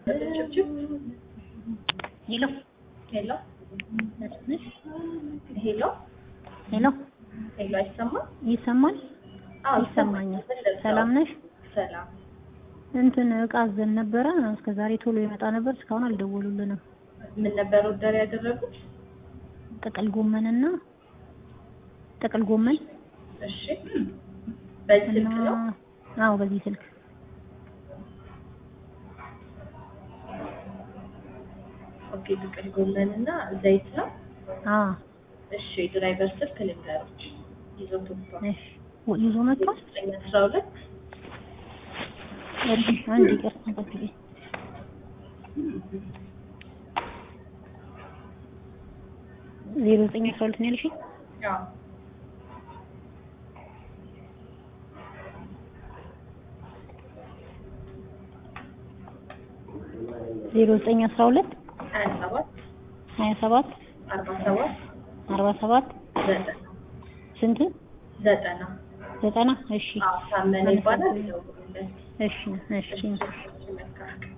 ሄሎ ሄሎ ነሽ? ሄሎ ሄሎ ሄሎ፣ አይሰማም? ይሰማል? አዎ ይሰማኛል። ምን ልርዳው? ሰላም ነሽ? ሰላም። እንትን እቃ አዘን ነበረ እስከ ዛሬ ቶሎ ይመጣ ነበር። እስካሁን አልደወሉልንም። ምን ነበር ኦርደር ያደረጉት? ጥቅል ጎመንና ጥቅል ጎመን እሺ፣ በዚህ እና ስልክ ነው? አዎ በዚህ ስልክ ኦኬ፣ ጥቅል ጎመን እና ዘይት ነው። አዎ እሺ፣ የድራይቨር ስልክ ልንገሮች ይዞት ወጥቷል። እሺ ወ- ይዞ መጥቷል። ዘጠኝ አስራ ሁለት እሺ አንድ ይቅርታ ጠብቂኝ። ዜሮ ዘጠኝ አስራ ሁለት ነው ያልሽኝ? አዎ ዜሮ ዘጠኝ አስራ ሁለት ሀያ ሰባት ሀያ ሰባት አርባ ሰባት አርባ ሰባት ዘጠና ስንት ዘጠና ዘጠና እሺ አዎ ታመነ ይባላል። ይደውሉለት። እሺ እሺ እሺ፣ መልካም